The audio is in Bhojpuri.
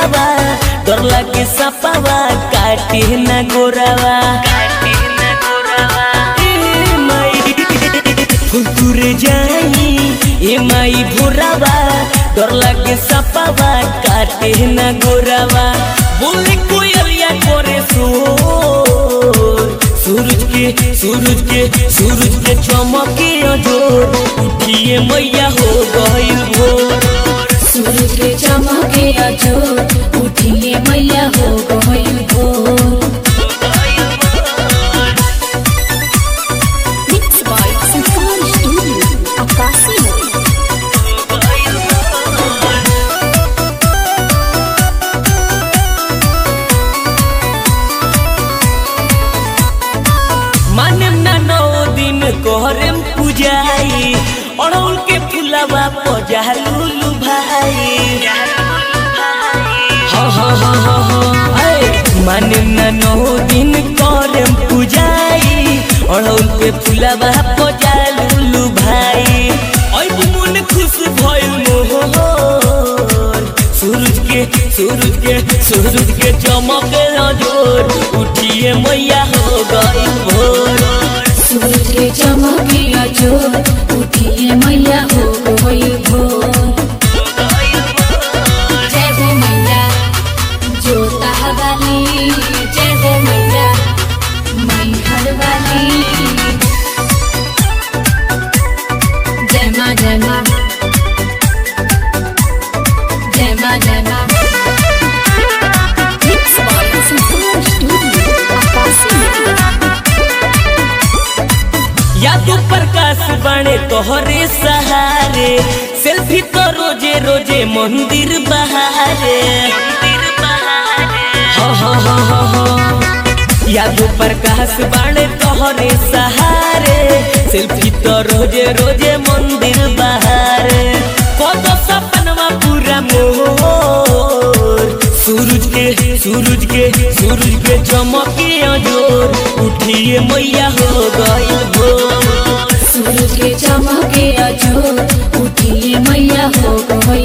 भोरावा डर लागे सपावा काटे न गोरावा ए माई फुलतुरे जाई ए माई भोरावा डर लागे सपावा काटे न गोरावा बोले कोयलिया करे सो सूरज के सूरज के सूरज के चमके अजोर उठिए मैया हो गइल भोर सूरज के चमके अजो उठिए मैया हो गइल भोर Mixed by Sultan Studio, Akasi Mode. माने ना नौ दिन कोहरम पूजाई अड़ौल के फुलावा पजालू भाई हाँ हाँ हाँ हाँ हाँ ऐ, माने ना नौ दिन कोहरम पूजाई अड़ौल के फुलावा पजालू भाई ऐ मन खुश भइल मोहर सूरज के सूरज के सूरज के चमक जोर उठिए मैया हो गई भोर सूरज के चमके अजो उठिए मैया हो गइल भोर जय हो मैया जोता वाली जय हो मैया मैहर वाली जय माँ जय माँ जय माँ जय माँ Mixed by Sultan Studio, Akasi Mode. यादो प्रकाश बने तोहरे सहारे सेल्फी तो रोजे रोजे मंदिर बहारे हाँ हाँ हाँ हाँ हाँ यादो प्रकाश बने तोहरे सहारे सेल्फी तो रोजे रोजे मंदिर बहारे कदो सपनवा पूरा मोर सूरज के सूरज के सूरज के चमके जोर उठिए मैया हो गई भोर सूरज के चमके अजो उठिए मैया हो गई